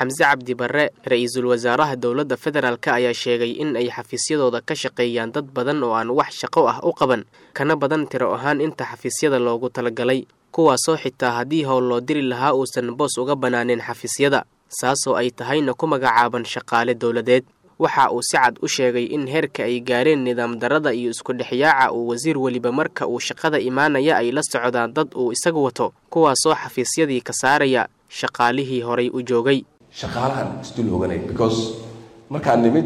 xamse cabdi barre ra-iisul wasaaraha dowladda federaalk ayaa sheegay in ay xafiisyadooda ka shaqeeyaan dad badan oo aan wax shaqo ah u qaban kana badan tiro ahaan inta xafiisyada loogu talagalay kuwaasoo xitaa haddii howl loo diri lahaa uusan boos uga banaaneen xafiisyada saasoo ay tahayna ku magacaaban shaqaale dowladeed waxa uu si cad u sheegay in heerka ay gaareen nidaam darada iyo isku dhexyaaca uu wasiir weliba marka uu shaqada imaanaya ay la socdaan dad uu isagu wato kuwaasoo xafiisyadii ka saaraya shaqaalihii horay u joogay shaqaalahan isdul hoganay because markaan nimid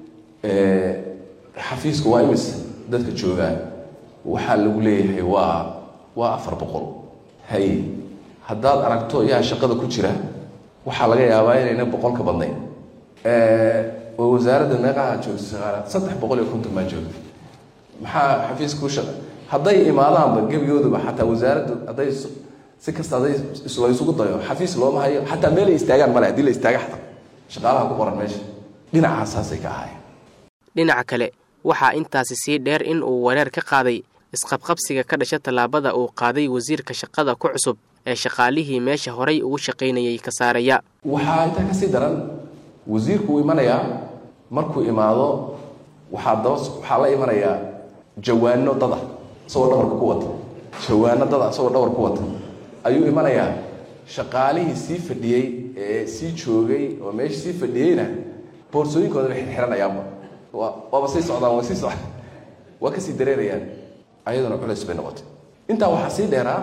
xafiiska waa imis dadka joogaan waxaa lagu leeyahay waa waa afar boqol hay haddaad aragto yaa shaqada ku jira waxaa laga yaabaa inayna boqol ka badnayn oo wasaaradda meeqaha joogta shaqaalaad saddex boqol iyo konton baa joogta maxaa xafiiska ku shaqa hadday imaadaanba gebigooduba xataa wasaaraddu hadday si kasta hadday la isugu dayo xafiis looma hayo xataa meelay istaagaan male haddii la istaaga xataa shaqaalaha ku qoran meesha dhinacaas saasay ka ahaayeen dhinaca kale waxaa intaasi sii dheer in uu wareer ka qaaday isqabqabsiga ka dhasha tallaabada uu qaaday wasiirka shaqada ku cusub ee shaqaalihii meesha horay ugu shaqaynayay ka saaraya waxaa intaa kasii daran wasiirku uu imanayaa markuu imaado waxaa daba waxaa la imanayaa jawaano dada isagoo dhabarka ku wata jawaano dada isagoo dhabar ku wata ayuu imanayaa shaqaalihii sii fadhiyey ee sii joogay oo meesha sii fadhiyeyna boorsooyinkooda bay xiranayaanba waaba sii socdaan waa sii socd waa kasii dareerayaan ayaduna culays bay noqotay intaa waxaa sii dheeraa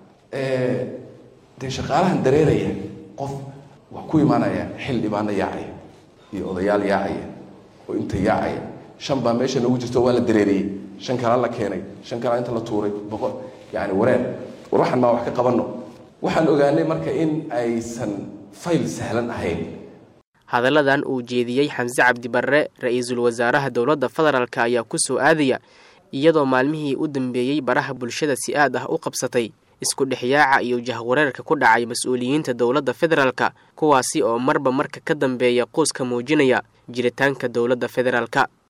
dee shaqaalahan dareeraya qof wax ku imaanaya xil dhibaano yaacaya iyo odayaal yaacaya oo inta yaacaya shan baa meesha noogu jirto waa la dareeriyey shan kala la keenay shan kala inta la tuuray boqol yani wareer war waxaan maa wax ka qabanno waxaan ogaanay marka in aysan fayl sahlan ahayn hadalladan uu jeediyey xamse cabdi barre ra-iisul wasaaraha dowladda federaalk ayaa ku soo aadaya iyadoo maalmihii u dambeeyey baraha bulshada si aad ah u qabsatay isku dhexyaaca iyo jahwareerka ku dhacay mas-uuliyiinta dowladda federaalka kuwaasi oo marba marka ka dambeeya quuska muujinaya jiritaanka dowladda federaalka